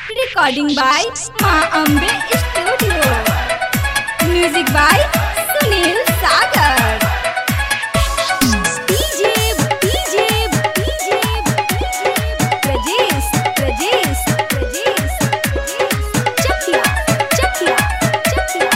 Recording by Ma Ambe Studio. Music by Sunil Sagar. DJ, DJ, DJ, Rajesh, Rajesh, Rajesh, Chakia, Chakia, Chakia,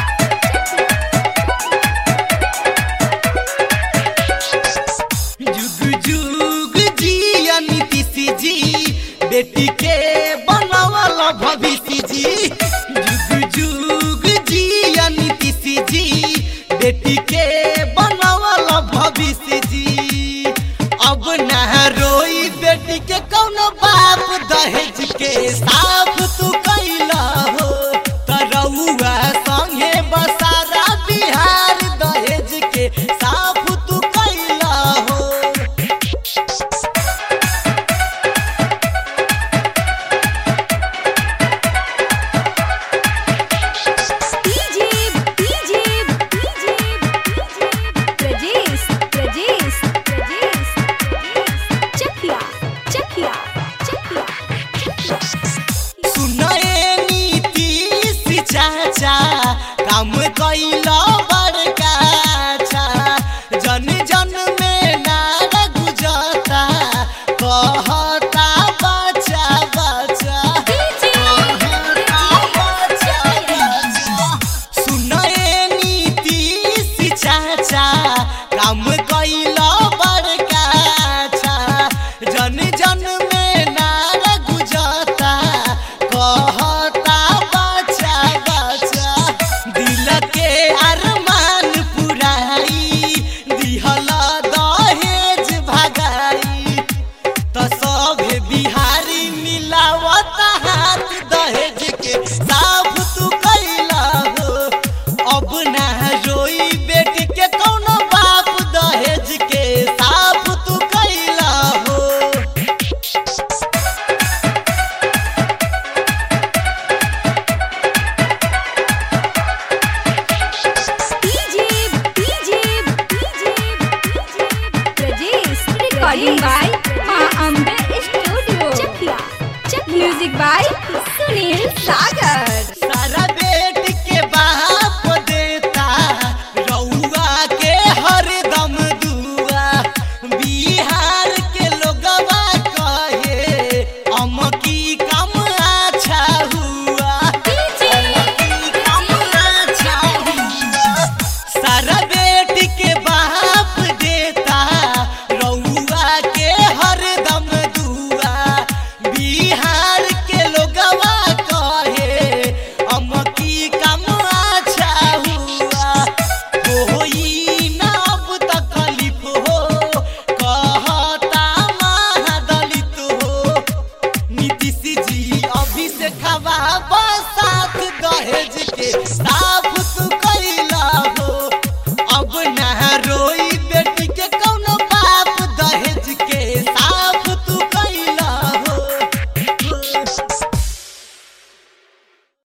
जुग जुग जिया नीतीश जी बेटी के बनावल भविष्य जी जुग जुग जिया नीतीश जी बेटी के बनावल भविष्य जी अब न रोई बेटी के कौनो बाप दहेज के साफ तू कैला हो तरौआ संगे बसारा बिहार दहेज के साफ तू कैला हो DJ, DJ, DJ, Rajesh, Rajesh, Rajesh, Chakia, Chakia, Chakia, सुनए नीतीश चाचा काम कैला बड़का अच्छा जन जन में नार गुजता कहता बच्चा बच्चा कहता बच्चा बच्चा सुनए नीतीश चाचा काम कैला बड़का अच्छा जन जन में नार गुजता कहता बच्चा बच्चा दिल के अरमान पुराई दिहला दहेज भगाई त सब बिहारी मिलावत हाथ दहेज के साफ तू कैला हो अब ना रोई बेटी के कौनो बाप दहेज के साफ तू कैला हो DJ, DJ, DJ, Rajesh, recording by Ma Ambe Studio. Chakia, Chakia, music by Sunil Sagar.